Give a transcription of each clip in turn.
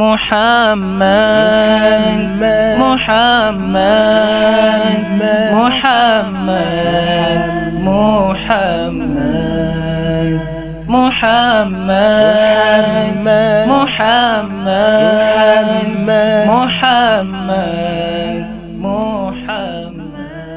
محمد محمد محمد محمد محمد محمد محمد محمد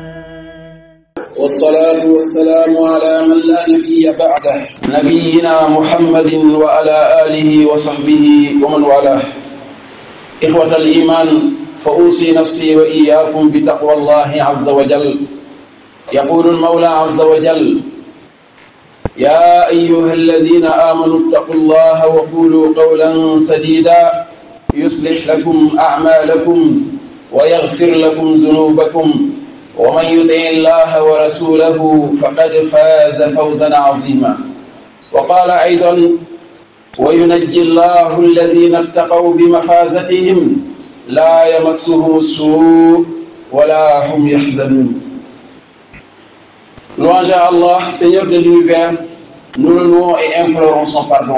والصلاة والسلام على من لا نبي بعده نبينا محمد وعلى آله وصحبه ومن والاه إخوة الإيمان فأوصي نفسي وإياكم بتقوى الله عز وجل يقول المولى عز وجل يا أيها الذين آمنوا اتقوا الله وقولوا قولا سديدا يصلح لكم أعمالكم ويغفر لكم ذنوبكم ومن يطع الله ورسوله فقد فاز فوزا عظيما وقال أيضا وينجي الله الذين اتقوا بمفازتهم لا يمسهم السوء ولا هم يحزنون Louange à Allah, Seigneur de l'univers, nous le louons et implorons son pardon.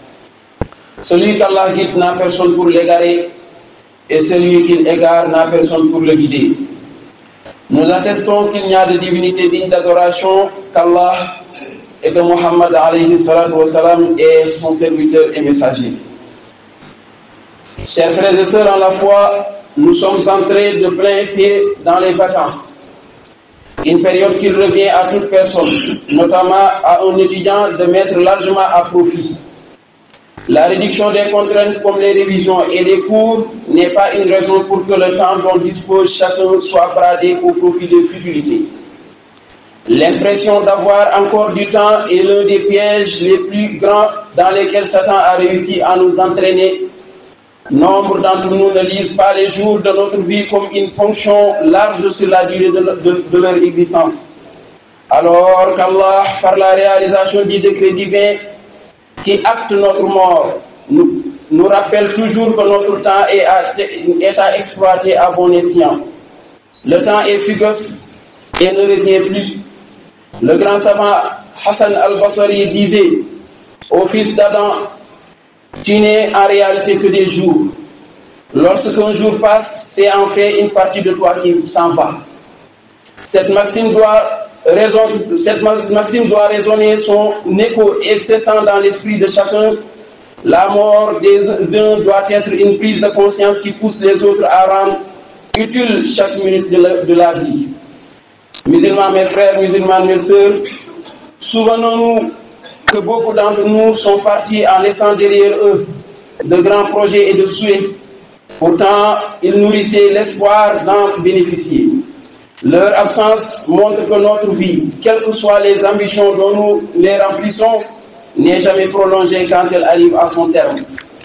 Celui qu'Allah guide n'a personne pour l'égarer, et celui qu'il égare n'a personne pour le guider. Nous attestons qu'il n'y a de divinité digne d'adoration qu'Allah et que Muhammad alayhi salatu wassalam est son serviteur et messager. Chers frères et sœurs en la foi, nous sommes entrés de plein pied dans les vacances. Une période qui revient à toute personne, notamment à un étudiant, de mettre largement à profit. La réduction des contraintes comme les révisions et les cours n'est pas une raison pour que le temps dont dispose chacun soit bradé au profit de futilités. L'impression d'avoir encore du temps est l'un des pièges les plus grands dans lesquels Satan a réussi à nous entraîner. Nombre d'entre nous ne lisent pas les jours de notre vie comme une ponction large sur la durée de, de- de leur existence. Alors qu'Allah, par la réalisation du décret divin, qui acte notre mort nous, nous rappelle toujours que notre temps est à, est à exploiter à bon escient. Le temps est fugace et ne revient plus. Le grand savant Hassan al-Basri disait au fils d'Adam, tu n'es en réalité que des jours. Lorsqu'un jour passe, c'est en fait une partie de toi qui s'en va. Cette maxime doit, raison- cette ma- maxime doit résonner son écho incessant dans l'esprit de chacun. La mort des uns doit être une prise de conscience qui pousse les autres à rendre utile chaque minute de la, de la vie. Musulmans, mes frères, musulmans, mes sœurs, souvenons-nous que beaucoup d'entre nous sont partis en laissant derrière eux de grands projets et de souhaits. Pourtant, ils nourrissaient l'espoir d'en bénéficier. Leur absence montre que notre vie, quelles que soient les ambitions dont nous les remplissons, n'est jamais prolongée quand elle arrive à son terme.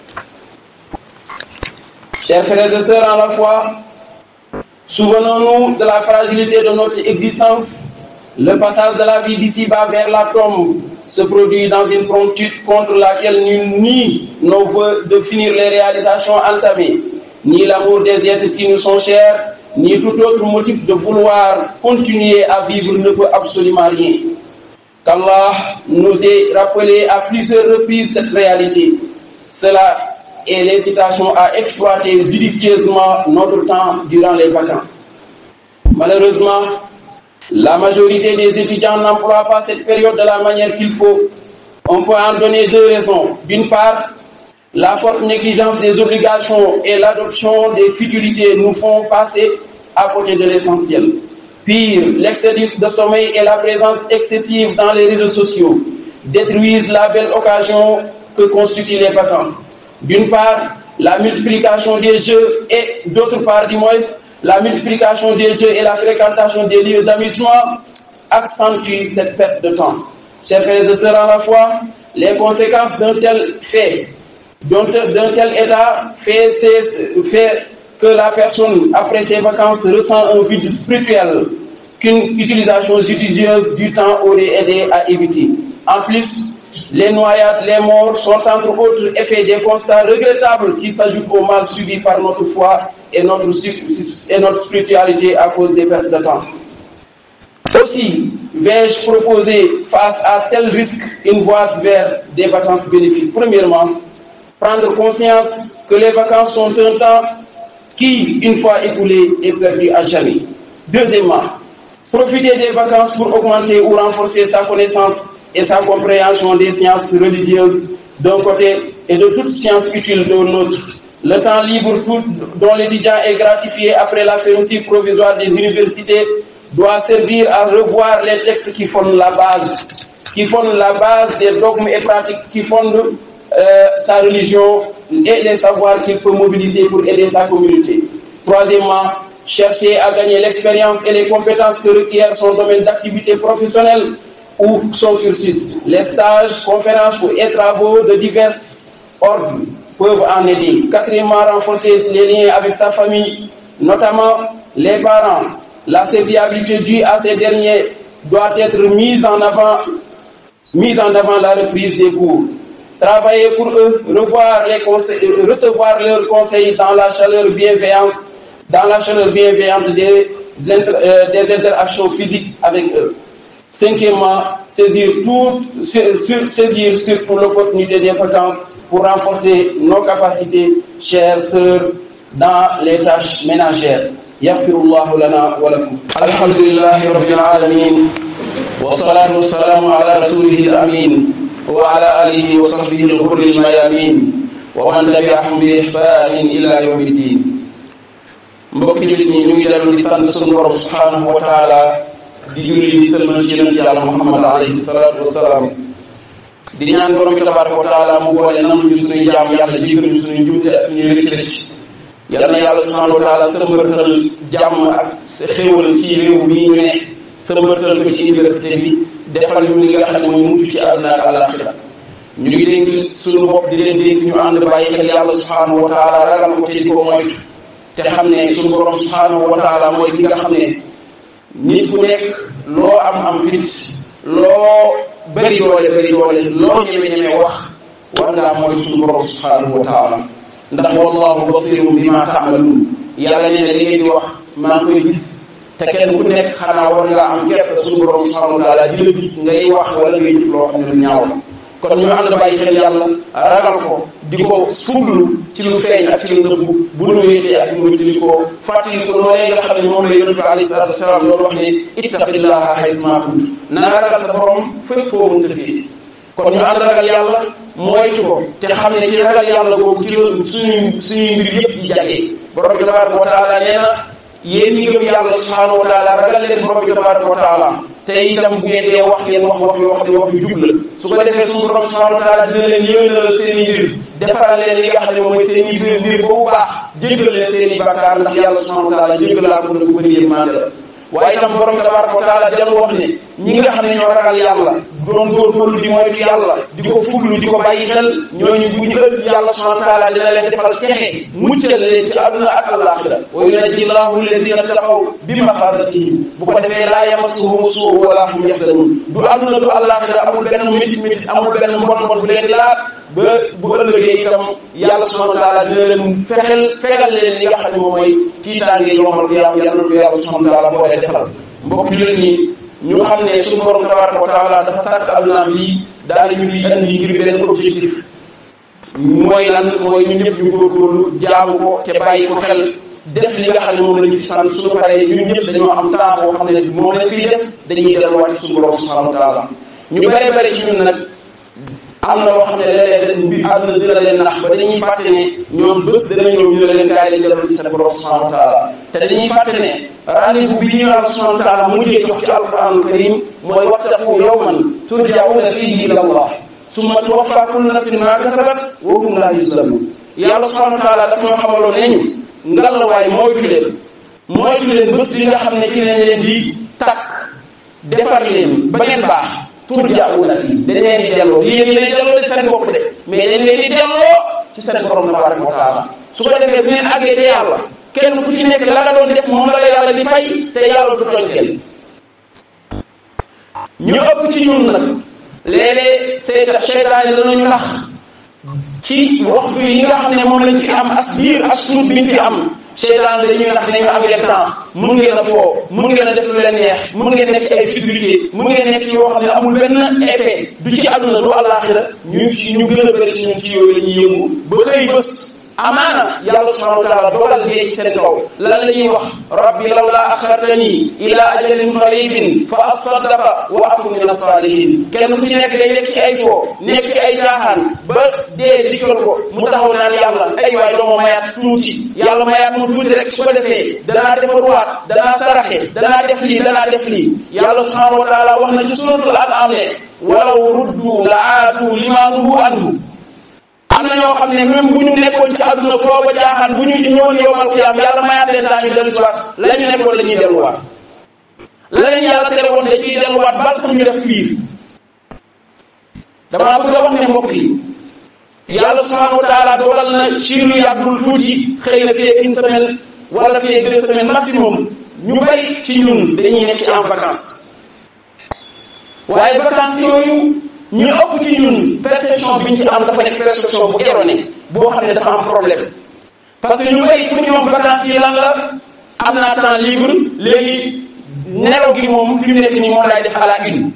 Chers frères et sœurs en la foi, souvenons-nous de la fragilité de notre existence. Le passage de la vie d'ici-bas vers la tombe se produit dans une promptitude contre laquelle nul nie nos voeux de finir les réalisations entamées, ni l'amour des êtres qui nous sont chers, ni tout autre motif de vouloir continuer à vivre ne peut absolument rien. Qu'Allah nous ait rappelé à plusieurs reprises cette réalité. Cela est l'incitation à exploiter judicieusement notre temps durant les vacances. Malheureusement, la majorité des étudiants n'emploient pas cette période de la manière qu'il faut. On peut en donner deux raisons. D'une part, la forte négligence des obligations et l'adoption des futilités nous font passer à côté de l'essentiel. Pire, l'excès de sommeil et la présence excessive dans les réseaux sociaux détruisent la belle occasion que constituent les vacances. D'une part, la multiplication des jeux et d'autre part, du moins, la multiplication des jeux et la fréquentation des lieux d'amusement accentuent cette perte de temps. Chers frères et sœurs en la foi, les conséquences d'un tel fait, d'un tel, d'un tel état fait, c'est- fait que la personne, après ses vacances, ressent un vide spirituel qu'une utilisation judicieuse du temps aurait aidé à éviter. En plus, les noyades, les morts sont entre autres effets des constats regrettables qui s'ajoutent au mal subi par notre foi et notre, su- et notre spiritualité à cause des pertes de temps. Aussi, vais-je proposer face à tel risque une voie vers des vacances bénéfiques Premièrement, prendre conscience que les vacances sont un temps qui, une fois écoulé, est perdu à jamais. Deuxièmement, profiter des vacances pour augmenter ou renforcer sa connaissance et sa compréhension des sciences religieuses d'un côté et de toutes sciences utiles de l'autre. Le temps libre tout, dont l'étudiant est gratifié après la fermeture provisoire des universités doit servir à revoir les textes qui fondent la base, qui fondent la base des dogmes et pratiques qui fondent euh, sa religion et les savoirs qu'il peut mobiliser pour aider sa communauté. Troisièmement, chercher à gagner l'expérience et les compétences que requiert son domaine d'activité professionnelle ou son cursus. Les stages, conférences et travaux de divers ordres peuvent en aider. Quatrièmement, renforcer les liens avec sa famille, notamment les parents. La serviabilité due à ces derniers doit être mise en avant, mise en avant la reprise des cours. Travailler pour eux, revoir les conseils, recevoir leurs conseils dans la chaleur bienveillante, dans la chaleur bienveillante des, inter, euh, des interactions physiques avec eux. Cinquièmement, saisir, tout, saisir surtout l'opportunité des vacances pour renforcer nos capacités, chères sœurs, dans les tâches ménagères. يغفر الله لنا ولكم الحمد لله رب العالمين والصلاة والسلام على رسوله الأمين وعلى آله وصحبه الغر الميامين ومن تبعهم بإحسان إلى يوم الدين mbokki jullit ñi ñu ngi dellu di sant sunu borom subhanahu wa taala di julli di sëlmal ci yonent yàlla Muhammad alayhi salaatu wasalaam di ñaan borom bi tabaraka wa taala mu boole nangu ñu suñuy jaam yàlla jéggal ñu suñuy njuumte ak suñuy rëcc rëcc yal na yàlla subhanahu wa taala sëmbërtal jàmm ak sa xéwal ci réew mii ñu ne sëmbërtal ko ci université bi defal ñu li nga xam ne mooy mucc ci àdduna ak àllaaxira ñu ngi dénk suñu bopp di leen dénk ñu ànd bàyyi xel yàlla subhanahu wa taala ragal ko te di ko moytu te xam ne suñu borom subhanahu wa taala mooy ki nga xam ne nit ku nekk loo am am fit loo bëri doole bëri doole loo ñeme ñeme wax war ngaa mooy suñu borom subhanahu wa taala ndax wallahu basirum bima taamaluun yàlla nee na li ngeen di wax maa ngi koy gis te kenn ku nekk xanaa war ngaa am kersa suñu borom subhanahu wa taala di la gis ngay wax wala ngay jëf loo xam ne lu ñaaw la kon ñu ànd bàyyi xel yàlla ragal ko di ko fuglu ci lu feeñ ak ci lu nëbbu bu nu wéetee ak nu wéetali ko fàttali ko loolee nga xam ne moom la yonent bi alayhi salaatu wasalaam loolu wax ne ittaqillaha haysumaa kunt na nga ragal sa borom fépp foo mënta féete kon ñu ànd ragal yàlla moytu ko te xam ne ci ragal yàlla googu ci suñuy suñuy mbir yëpp di jagee borom bi tabaraka wa taala nee na yéen ñi gëm yàlla subhanahu wa taala ragal leen borom bi tabaraka wa taala te itam bu ngeen dee wax ngeen wax wax yoo xam ne wax yu jub la su ko defee suñu borom subhanahu wa taala dina leen yéwénal seen i mbir defaral leen li nga xam ne mooy seen i mbir mbir boobu baax jéggal leen seen i bàkkaar ndax yàlla subhanahu wa taala jéggal laa ko ne ku bëri yërmande la waaye itam borom bi tabaraka wa taala dellu wax ne ñi nga xam ne ñoo ragal yàlla doon góorgóorlu di moytu yàlla di ko fuglu di ko bàyyi xel ñooñu bu ñu ëpp yàlla subhanahu wa taala dina leen defal texe muccal leen ci àdduna ak àllaaxira wa yunajji llahu alladina taqaw bi mafasatihim bu ko defee laa yamassuhum suu wala hum yaxzanun du àdduna du àllaaxira amul benn métit métit amul benn mbon mbon bu leen di laal ba bu ëllëgee itam yàlla subhanahu wa taala dina leen fexel fegal leen li nga xam ne moom mooy tiitaange yomal ko yàlla yàlla ko yàlla subhanahu wa taala boole defal mbokk jullit ñi ñu xam ne suñu borom tabaraka wa taala dafa sàkk addunaam yi daal ñu fi andi ngir beneen objectif mooy lan mooy ñun ñëpp ñu góorgóorlu jaamu ko te bàyyi ko xel def li nga xam ne moom lañu fi sant suñu paree ñun ñëpp dañoo am temps boo xam ne moom lañ fiy def dañuy delluwaat ci suñu borom subhanahu wa taala ñu bare bare ci ñun nag am na loo xam ne léeg-léeg mbir àdduna dina leen nax ba dañuy fàtte ne ñoom bés dana ñëw ñu ne leen kaay leen dellu ci seen borom subhanahu wa taala te dañuy fàtte ne rendez-vous bi ñu yàlla subhanahu wa taala mujjee jox ci alquranul karim mooy wattaqu yawman turja'una fihi ila allah summa tuwaffa kullu nafsin ma kasabat wa hum la yuzlamun yàlla subhanahu wa taala daf ñoo xamaloon ne ñu ngal la waaye moytu leen moytu leen bés bi nga xam ne ci lañ leen di takk defar leen ba ngeen baax turja'una fii dañ leen di delloo lii ngi leen delloo ci seen bopp de mais dañ leen di delloo ci seen borom tabaraka wa taala su ko defee bu ngeen àggee te yàlla kenn ku ci nekk la nga doon def moom la la yàlla di fay te yàlla du tooñ kenn ñu ëpp ci ñun nag léeg-léeg seeta seytaane danañu nax ci waxtu yi nga xam ne moom lañ fi am as biir as tuut bi ñu fi am seytaane dañuy nax dinañu am leen temps mun ngeen a foo mun ngeen a def lu leen neex mun ngeen nekk ci ay futilité mun ngeen nekk ci yoo xam ne amul benn effet du ci àdduna du àllaaxira ñu ci ñu gën a bëri ci ñun ci yooyu la ñuy yëngu ba xëy bés amaana yàlla subhanahu wa taala dogal dee ci seen kaw lan la ñuy wax rabbi lawla axartani ila ajalin qaribin fa asaddaqa wa akun min as-salihin kenn ku ci nekk day nekk ci ay foo nekk ci ay caaxaan ba dee dikkal ko mu taxaw naan yàlla ay waay doo ma mayaat tuuti yàlla mayaat mu tuuti rek su ko defee danaa defaruwaat danaa saraxe danaa def lii danaa def lii yàlla subhanahu wa taala wax na ci suratul an'am ne walaw ruddu la aatu lima nuhu anhu am na ñoo xam ne même bu ñu nekkoon ci àdduna foo ba jaaxaan bu ñu ñëwoon yowmal qiyaam yàlla mayaat leen daa ñu dellu si waat la ñu nekkoon la ñuy delluwaat la leen yàlla tere woon da ciy delluwaat bal sax ñu def piir damaa bëgg a wax ne mbokk yi yàlla subhanahu wa taala dogal na ci lu yàggul tuuti xëy na fii une semaine wala fii deux semaines maximum ñu bari ci ñun dañuy nekk ci en vacances waaye vacances yooyu ñu ëpp ci ñun perception bi ñu ci am dafa nekk perception bu erronée boo xam ne dafa am problème parce que ñu bari pour ñoom vacances yi lan la am naa temps libre léegi nelaw gi moom fi mu nekk nii moom laay def à la une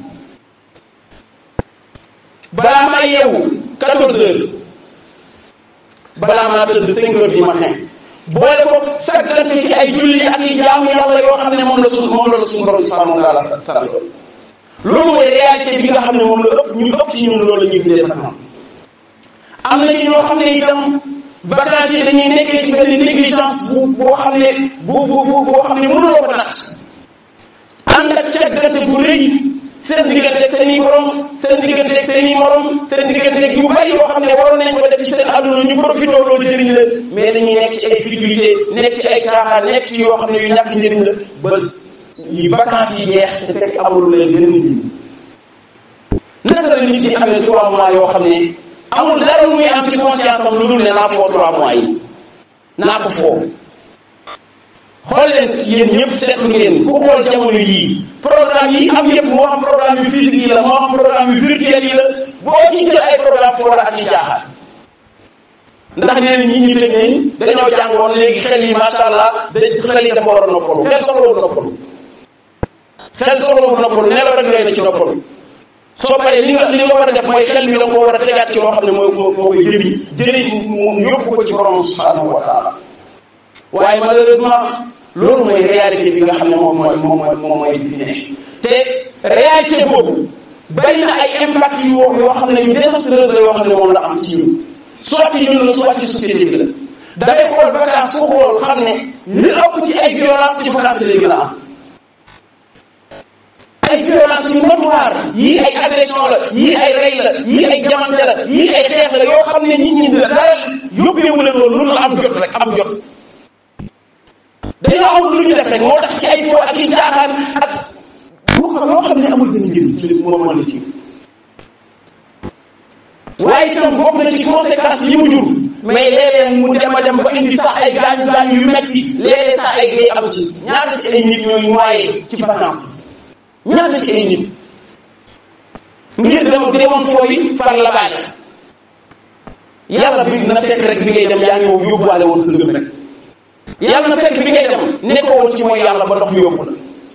balaa maa yeewu 14 heures balaa maa tëdd 5 heures du matin boole ko saggante ci ay julli ak i jaamu yàlla yoo xam ne moom la suñ moom la suñu borom subhanahu wa taala sant loolu mooy réalité bi nga xam ne moom la ëpp ñu ëpp ci ñun loolu la ñuy tuddee vacances am na ci ñoo xam ne itam vacances yi dañuy nekkee ci benn négligence bu boo xam ne bu bu bu boo xam ne mënuloo ko natt ànd ak caggante bu rëy seen digganteeg seen i borom seen digganteeg seen i morom seen digganteeg yu bari yoo xam ne waroon nañ ko def ci seen àdduna ñu profité loolu jëriñ la mais dañuy nekk ci ay difficulté nekk ci ay caaxaan nekk ci yoo xam ne yu ñàkk njëriñ la ba yu vacances yi jeex te fekk amul leen benn njëriñ naka la nit di amee trois mois yoo xam ne amul dara lu muy am ci conscience am lu dul ne naa foo trois mois yi naa ko foo xool leen yéen ñëpp seetlu ngeen ku xool jamono yii programme yi am yëpp moo xam programme yu physique yi la moo xam programme yu virtuel yi la boo ci jël ay programme foo la ak yi jaaxaat ndax nee na ñi ñu tëj nañ dañoo jàngoon léegi xel yi macha allah da xel yi dafa war a noppalu xel soxlawul noppalu xel soxlawul noppalu nelaw rek doy na ci noppalu soo paree li nga li nga war a def mooy xel mi da nga ko war a tegaat ci loo xam ne mooy moo koy jëriñ jëriñ mu yóbbu ko ci borom subhanahu wa taala waaye malheureusement loolu mooy réalité bi nga xam ne moom mooy moom mooy moom mooy fi ne te réalité boobu bari na ay impact yu yoo xam ne yu désastreux la yoo xam ne moom la am ci ñun soit ci ñun la soit ci société bi la dafay xool vacance ku xool xam ne li ëpp ci ay violence ci vacance lay gën a am ay violence yu notoire yii ay agression la yii ay rey la yii ay jamante la yii ay xeex la yoo xam ne nit ñi dara yóbbeewu leen loolu lu la am jot rek am jot dañoo amul lu ñu def rek moo tax ci ay fo ak i caaxaan ak yoo xam ne amul benn njëriñ ci li moom moo la ci waaye itam bokk na ci conséquence yi mu jur mais léeg-léeg mu dem a dem ba indi sax ay gaañu gaañu yu metti léeg-léeg sax ay gay am ci ñaata ci ay nit ñooy noyé ci vacances ñaata ci ay nit ngir dem demoon fooyi far la baale yàlla bi na fekk rek bi ngay dem yaa ngi wow yóbbuwaale woon sa ngëm rek yàlla na fekk bi ngay dem nekkoo woon ci mooy yàlla ba ndox mi yóbbu la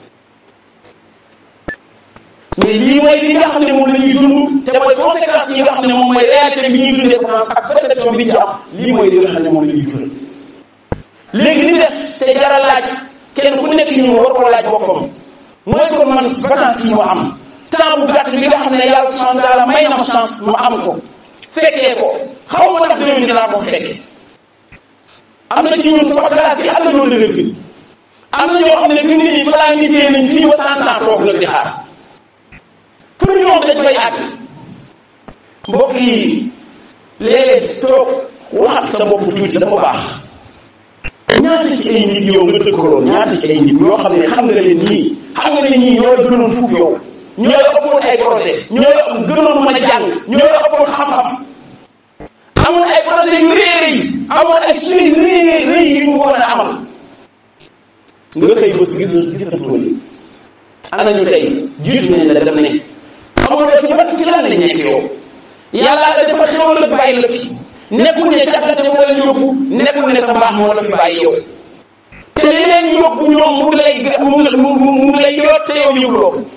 mais lii mooy li nga xam ne moom la ñuy dund te mooy conséquences yi nga xam ne moom mooy réalité bi ñuy dundee commence ak perception bi ñu ci am lii mooy li nga xam ne moom la ñuy dund léegi li des te jara laaj kenn ku nekk ñu war koo laaj boppam mooy kon man vacances yi ma am temps bu gàtt bi nga xam ne yàlla subhanahu wa taala may na ma chance ma am ko fekkee ko xaw ma ndax déwén dinaa ko fekkee am na ci ñun sama classe yi am na ñoo dëgër fi am na ñoo xam ne fi nit ñi planifié nañ fii ba cent ans toog nag di xaar pour ñoom dañ koy àgg mbokk yi léeg-léeg toog waxat sa bopp tuuti dafa baax ñaata ci ay nit yow nga dëkkaloon ñaata ci ay nit ñoo xam ne xam nga leen ñii xam nga ne ñii ñoo la gënoon fuuf yow ñoo la ëppoon ay projet ñoo la gënoon mën a jàng ñoo la ëppoon xam-xam amoon ay projet yu rëy rëy amoon ay suñu rëy rëy yu ñu war a amal nga xëy bés gis gisatoo li ana ñu tey jiitu nañ la dem ne xamuloo ci ban ci lan lañ nekk yow yàlla la dafa xewal la bàyyi la fi nekkul ne càggante moo leen yóbbu nekkul ne sa mbaax moo la fi bàyyi yow te li leen yóbbu ñoom mu ngi lay mu ngi mu ngi lay yoot te yow yëguloo ko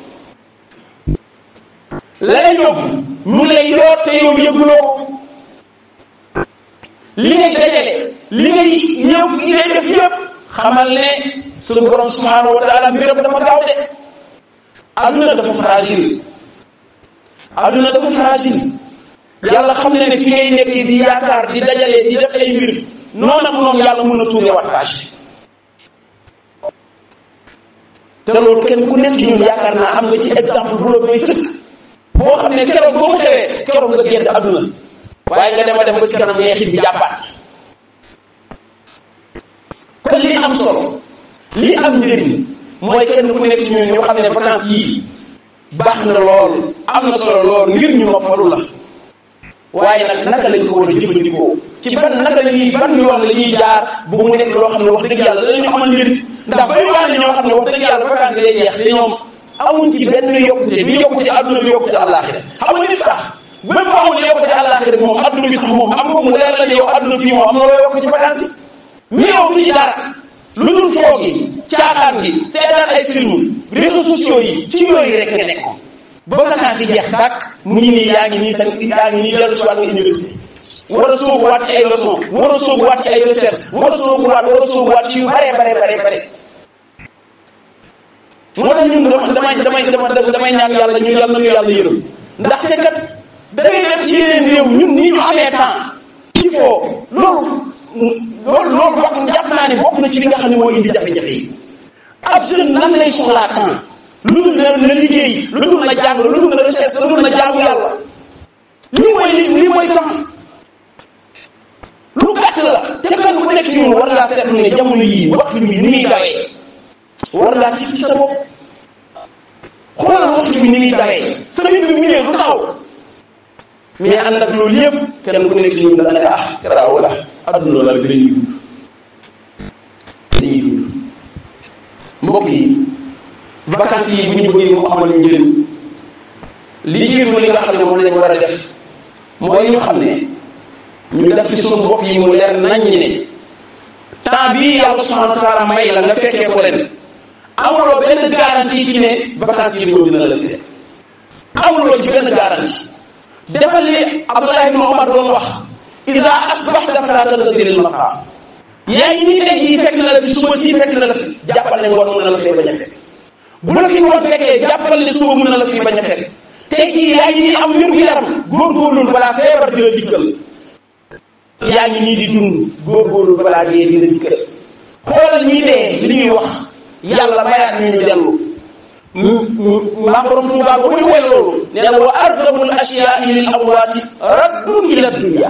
la leen yóbbu mu ngi lay yoot te yow yëguloo ko li ngay dajale ngay yow yi ngay def yëpp xamal ne suñu borom subhanahu wa taala mbiram dafa gaaw de adduna dafa fragile adduna dafa fragile yàlla xam ne ne fi ngay nekk di yaakaar di dajale di def ay mbir noonu ak noonu yàlla mën a tuure wat page te loolu kenn ku nekk ci ñun yaakaar naa am nga ci exemple bu la doy sëkk boo xam ne keroog boo mu xewee keroog nga gedd adduna waaye nga dem a dem ba ci kanam neexit bi jàppaat kon lii am solo lii am njëriñ mooy kenn ku nekk ci ñun ñu xam ne vacances yii baax na lool am na solo lool ngir ñu noppalu la waaye nag naka lañ ko war a jëfandikoo ci ban naka la ñuy ban yoon la ñuy jaar bu mu nekk loo xam ne wax dëgg yàlla danañu amal njëriñ ndax bari waa na ñoo xam ne wax dëgg yàlla vacances yi day jeex te ñoom amuñ ci benn yokkute bi yokkute adduna bi yokkute àllaaxira xam nga nit sax même bu amul yokkute àllaaxira moom adduna bi sax moom am ko mu leer la ne yow adduna fii moom am na loo yokk ci vacances yi mais yow du ci dara lu dul foo gi caaxaan gi seetaan ay film réseaux sociaux yi ci yooyu rek nga nekk ba vacances yi jeex dàkk mu ngi nii yaa ngi nii sa yaa ngi nii dellu si waat nga université war a soobuwaat ci ay leçon war a soobuwaat ci ay recherche war a soobuwaat war a soobuwaat ci yu bare bare bare bare moo tax ñun damay damay damay damay ñaan yàlla ñu yàlla nañu yàlla yërëm ndaxte kat da ngay def ci yeneen réew ñun nii ñu amee temps ci foo loolu loolu loolu bokk jàpp naa ne bokk na ci li nga xam ne moo indi jafe-jafe yi ab jeune lan lay soxlaa temps lu dul na na liggéey lu dul na jàng lu dul na recherche lu dul na jaamu yàlla lii mooy lii mooy temps lu gàtt la te kenn ku nekk ci ñun war ngaa seetlu ne jamono yii waxtu bi ni muy dawee war ngaa ci ci sa bopp xoolal waxtu bi ni muy dawee semaine bi mu ñëwee du taxaw mais ànd ak loolu yëpp kenn ku nekk ci ñun dana ne ah garaaw la adduna la bi dañuy dund dañuy dund mbokk yi vacances yi bu ñu bëggee mu amal ñu njëriñ li jiitu li nga xam ne moom lañ war a def mooy ñu xam ne ñu def ci suñu bopp yi mu leer nañ ñi ne temps bii yàlla subhanahu wa taala may la nga fekkee ko ren amuloo benn garantie ci ne vacances yi ñëw dina la fi fekk amuloo ci benn garantie defal li Abdullah ibn Omar doon wax isa asbaxta fala tantazir al masa yaa ngi nii tey jii fekk na la fi suba sii fekk na la fi jàppal ne ngoon mën na la fee bañ a fekk bu la fi ngoon fekkee jàppal ne suba mën na la fi bañ a fekk tey jii yaa ngi nii am wér gu yaram góorgóorlul balaa feebar di la dikkal yaa ngi nii di dund góorgóorlul balaa dee di la dikkal xoolal ñii dee li ñuy wax yàlla mayaat ñu ñu dellu maam borom Tuubaa ba muy woy loolu nee na wa argabul asyaai lil amwaati raddun ila dunya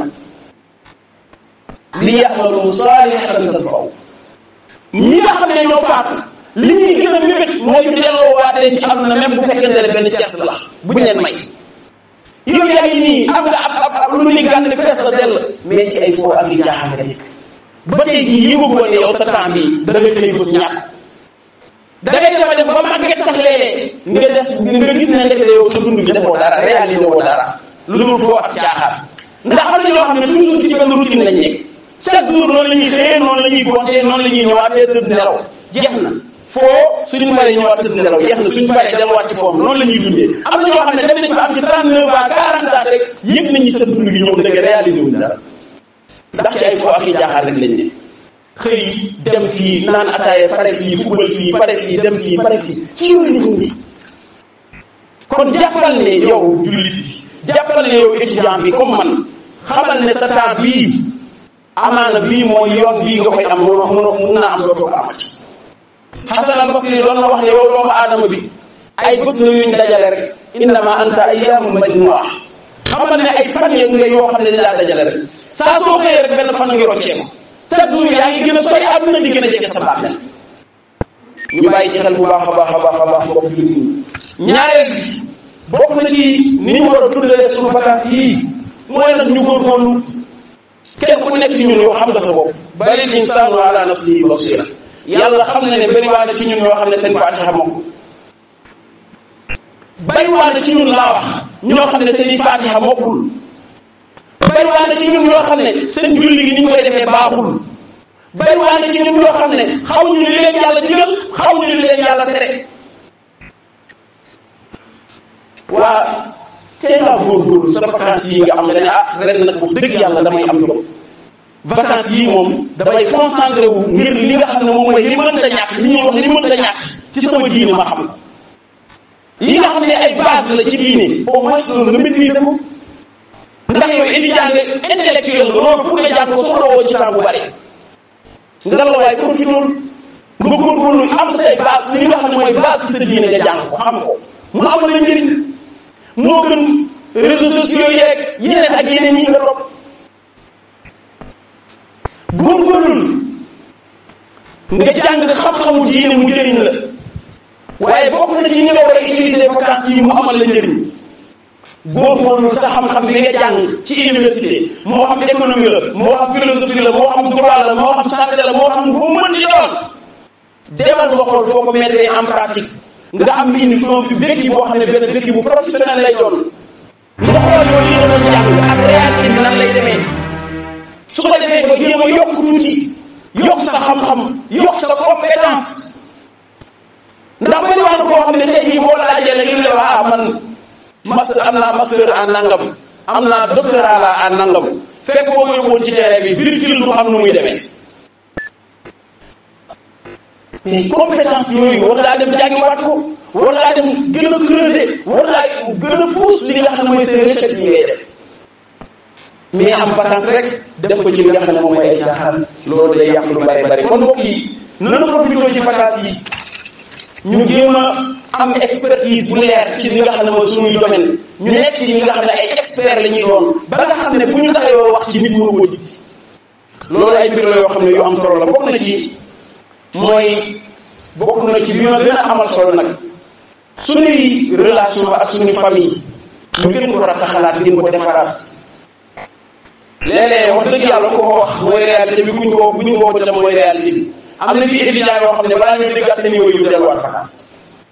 li yamalu saalihatan tanfaw ñi nga xam ne ñoo faatu li ñuy gën a mébét mooy ñu delloo waatee ci àdduna même bu fekkente ne benn cees la buñ leen may yow yaa ngi nii am nga ab ab ab lu ni gànn fees la dell mais ci ay foo ak i jaaxaan nga nekk ba tey jii yëgagoo ne yow sa temps bi da nga xëy bés ñàkk da ngay dema dem ba màgget sax léeg-léeg nga des nga gis ne ndekete yow sa dund gi defoo dara réalisé woo dara lu dul foo ak caaxaan ndax am na ñoo xam ne toujours ci benn routine lañ nekk chaque jour noonu la ñuy xëyee noonu la ñuy gontee noonu la ñuy ñëwaatee tëdd nelaw jeex na foo suñu paree ñëwaat tëdd nelaw jeex na suñu paree delluwaat ci foom noonu la ñuy dundee am na ñoo xam ne dem nañ ba am ci 39 ans 40 ans rek yëg nañu sa dund gi ñoom dëgg réalisé wuñ dara ndax ci ay foo ak i jaaxaan rek lañ ne xëy dem fii naan ataaya pare fii football fii pare fii dem fii pare fii ci yooyu la ñu ne kon jàppal ne yow jullit bi jàppal ne yow étudiant bi comme man xamal ne sa temps bii amaana bii mooy yoon bii nga koy am mun mun naa am dootoo ko amati Hasan al Basri doon na wax ne yow doomu aadama bi ay bés la yuñ dajale rek innama anta ayyaamun majmu'a xamal ne ay fan yeeg nga yoo xam ne dañ laa dajale rek saa soo xëyee rek benn fan ngi rocceeku chaque jour yaa ngi gën a sori àdduna di gën a jege sa bàmmeel ñu bàyyi ci xel bu baax a baax a baax a baax mbokk jullit ñi ñaareel bi bokk na ci ni ñu war a dundalee suñu vacances yii mooy nag ñu góorgóorlu kenn ku nekk ci ñun yoo xam nga sa bopp bari insaanu ala nafsihi basira yàlla xam na ne bari waa na ci ñun yoo xam ne seen faatiha mokk bari waa na ci ñun laa wax ñoo xam ne seen i faatiha mokkul bari waa na ci ñun ñoo xam ne seen julli gi ni ñu koy defee baaxul bari waa na ci ñun ñoo xam ne xamuñu li leen yàlla digal xamuñu li leen yàlla tere waa tey laa góorgóorlu sa vacances yi nga am nga ne ah ren nag wax dëgg yàlla damay am jom vacances yii moom damay concentré wu ngir li nga xam ne moom mooy li mënta ñàkk li ñuy wax li mënta ñàkk ci sama diine ma xam ko li nga xam ne ay base la ci diine au moins loolu nga maîtriser ko ndax yow étudiant nga intellectuel nga loolu pour nga jàng ko soxla woo ci temps bu bari nga la waay profitool nga góorgóorlu am say base li nga xam ne mooy base ci sa diine nga jàng ko xam ko mu amal la njëriñ moo gën réseaux sociaux yeeg yeneen ak yeneen yi nga topp góorgóorlul nga jàng xam-xamu diine mu jëriñ la waaye bokk na ci ni nga war a utiliser vacances yi mu amal la njëriñ góorgóorlu sa xam-xam bi nga jàng ci université moo xam économie la moo xam philosophie la moo xam droit la moo xam santé la moo xam bu mën di doon demal nga xool foo ko mettre en pratique nga am une un vécu boo xam ne benn vécu bu professionnel lay doon nga xool yow li nga doon jàng ak réalité bi nan lay demee su ko defee nga jéem a yokk tuuti yokk sa xam-xam yokk sa compétence ndax bari wax na koo xam ne tey jii boo laajee rek li la wax ah man master am naa master en nangam am naa doctorat la en nangam fekk boo ko yóbboon ci terrain bi virgule du xam nu muy demee mais compétence yooyu war ngaa dem jàngiwaat ko war ngaa dem gën a creuser war ngaa gën a pousse li nga xam ne mooy seen recherche yi ngay def mais am vacance rek def ko ci li nga xam ne moom mooy ay jaaxal loolu day yàq lu bari bari kon mbokk yi nanu profité ci vacance yi ñu jéem a am expertise bu leer ci li nga xam ne mooy suñuy domaine ñu nekk ci ñi nga xam ne ay expert la ñuy doon ba nga xam ne bu ñu taxawoo wax ci nit mënu koo jig loolu ay mbir la yoo xam ne yu am solo la bokk na ci mooy bokk na ci li ma gën a amal solo nag suñuy relation ak suñu famille ñu gën ko rataxalaat gën ko defaraat léeg-léeg wax dëgg yàlla ko wax mooy réalité bi kuñ ko bu ñu woo tam mooy réalité bi am na fi étudiants yoo xam ne balaa ñuy déggaat seen yooyu yu delluwaat vacances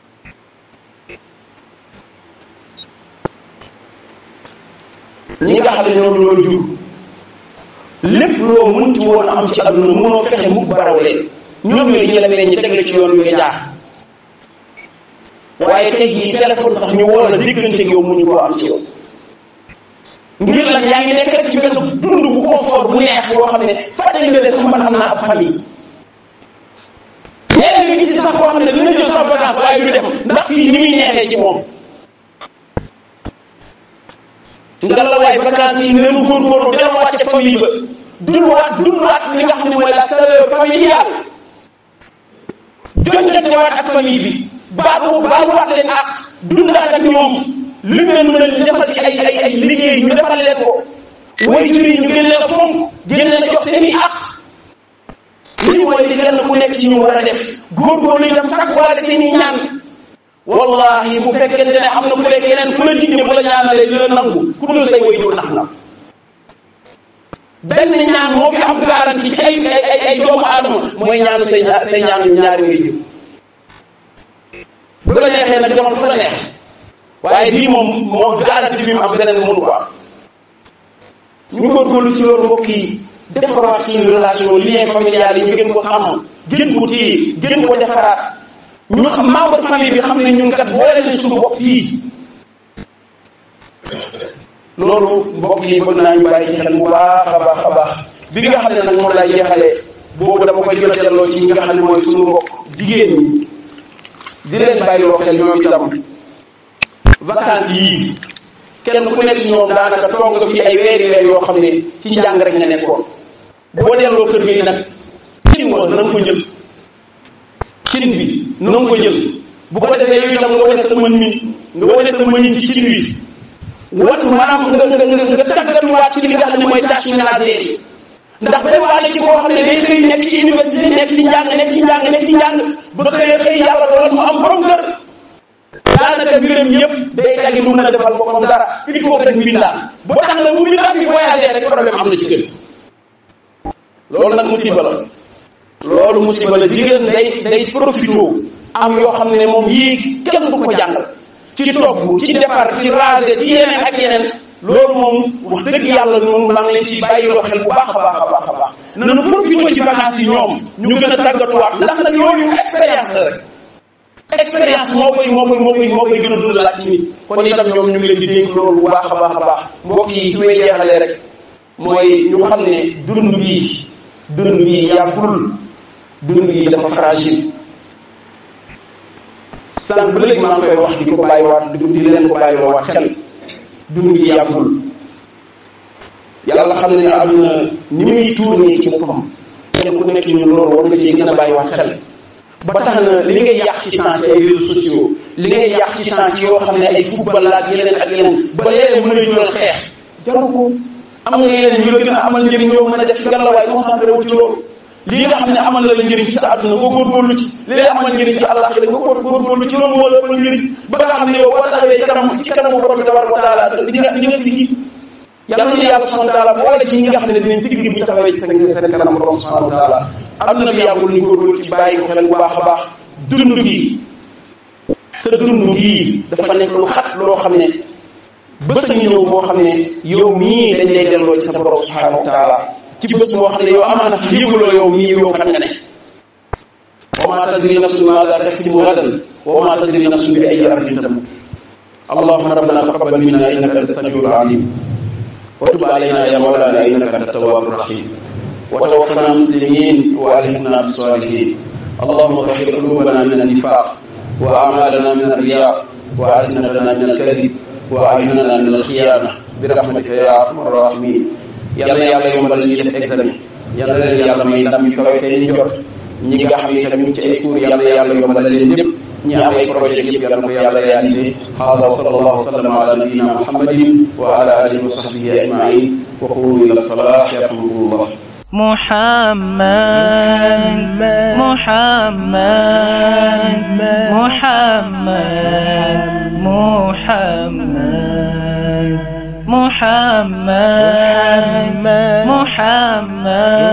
ñi nga xam ne ñoom ñoo jur lépp loo mënti woon a am ci àdduna mënoo fexe mukk baraw leen ñoom ñooy ñi la meññ teg la ci yoon wi nga jaar waaye tey jii téléphone sax ñu woo la diggante yow mënuñu koo am ci yow ngir lan yaa ngi nekk rek ci benn dund bu confort bu neex boo xam ne fàttali nga ne sax man am naa ab famille léegi nga gis sax koo xam ne dina jël sax vacance waaye du dem ndax fii ni muy neexee ci moom nga la waay vacances yi nenu góorgóorlu delluwaat ca famille ba dundwaat dundwaat li nga xam ne mooy la chaleur familiale jongantewaat ak famille bi baalu baaluwaat leen ak dundaat ak ñoom li mu leen mën a defal ci ay ay ay liggéey ñu defal leen ko waajur yi ñu gën leen a fonk gën leen a jox seen i àq lii mooy li kenn ku nekk ci ñu war a def góorgóorlu itam sax waale seen i ñaan wallahi bu fekkente ne am na ku ne keneen ku la dig ne bu la ñaanalee dina nangu ku dul say waajur nax na benn ñaan moo fi am garantie ci ay ay ay doomu aadama mooy ñaanu say say ñaanu ñaari waajur bu la neexee nag demal fu la neex waaye bii moom moo garantie bi mu am beneen mënu ko am ñu góorgóorlu ci loolu mbokk yi defaraat suñu relation lien familial yi ñu gën ko sàmm gën ko téye gën ko defaraat ñu xam membre famille bi xam ne ñun kat boole nañ suñu bopp fii loolu mbokk yi bëgg naa ñu bàyyi ci xel bu baax a baax a baax bi nga xam ne nag moom laay jeexalee boobu dama koy gën a delloo ci ñi nga xam ne mooy suñu mbokk jigéen ñi di leen bàyyi loo xel ñoom itam vacances yii kenn ku nekk ci ñoom daanaka toog nga fi ay weeri weer yoo xam ne ci njàng rek nga nekkoon boo delloo kër gi nag cin wa na nga ko jël cin bi na nga ko jël bu ko defee yooyu itam nga wane sa mën mi nga wane sa mënin ci cin wi wan maanaam nga nga nga nga tàggatuwaat ci li nga xam ne mooy tâche ménagère yi ndax bari waa na ci koo xam ne day xëy nekk ci université nekk ci njàng nekk ci njàng nekk ci njàng ba xëy xëy yàlla dogal mu am borom kër daanaka mbiram yëpp day daggi du mën a defal boppam dara il faut que rek mbindaan boo tax na mu mbindaan bi voyager rek problème am na ci kër loolu nag musiba la loolu musiba la jigéen day day profité am yoo xam ne moom yii kenn du ko jàngal ci togg ci defar ci raser ci yeneen ak yeneen loolu moom wax dëgg yàlla moom maa ngi leen ci bàyyiloo xel bu baax a baax a baax a baax nanu profité ci vacances yi ñoom ñu gën a tàggatuwaat ndax nag yooyu expérience la rek expérience moo koy moo koy moo koy moo koy gën a dundalaat ci nit kon itam ñoom ñu ngi leen di dénk loolu bu baax a baax a baax mbokk yi fi may jeexalee rek mooy ñu xam ne dund bii dund bii yàggul dund bii dafa fragile sànq ba léegi maa ngi koy wax di ko bàyyiwaat di leen ko bàyyiloo waat xel dund bii yàggul yàlla xam ne ne àdduna ni muy tuurnee ci boppam kenn ku nekk ñun loolu war nga cee gën a bàyyiwaat xel ba tax na li ngay yàq ci temps ci ay réseaux sociaux li ngay yàq ci temps ci yoo xam ne ay football la ak yeneen ak yeneen ba léeg mën a jural xeex jaru ko am nga yeneen yu la gën a amal njëriñ yoo mën a def ngalla waaye concentré wu ci loolu lii nga xam ne amal na la njëriñ ci sa àdduna nga góorgóorlu ci li lay amal njëriñ ci àllaxira nga góor góorgóorlu ci loolu moo la amal njëriñ ba nga xam ne yow boo taxawee ci kanam ci kanamu borom bi tabaraka wa taala di nga di nga siggi yàlla na yàlla subhanahu wa taala boole ci ñi nga xam ne dinañ siggi bu ñu taxawee ci seen seen kanam borom subhanahu wa taala adduna bi yàggul ñu góorgóorlu ci bàyyi ko xel bu baax a baax dund gii sa dund gii dafa nekk lu xat loo xam ne bés a ñëw boo xam ne yow mii dañ lay delloo ci sa borom subhanahu wa taala ci bés boo xam ne yow amaana sax yëguloo yow mii yow fan nga ne wa ma tadri nafsun maza taksibu gadan wa ma tadri nafsun bi ay ardin tamut allahumma rabbana taqabbal minna innaka anta samiul alim wa tub alayna ya mawlana innaka anta tawwabur rahim wa tawaffana muslimin wa alhiqna bis salihin اللهم طهر قلوبنا من النفاق واعمالنا من الرياء والسنتنا من الكذب واعيننا من الخيانه برحمتك يا ارحم الراحمين yàlla yàlla yombal ñi def examen yàlla leen yàlla may ndam yu kawe seen njort ñi nga xam ne tamit ci ay cours yàlla yàlla yombal leen lépp ñi am ay projet yëpp yàlla ko yàlla réalisé hada wa sallallahu wa sallam ala nabiyina muhammadin wa ala alihi wa sahbihi ajmain wa qulu ila salah yarhamukumullah محمد محمد محمد محمد محمد محمد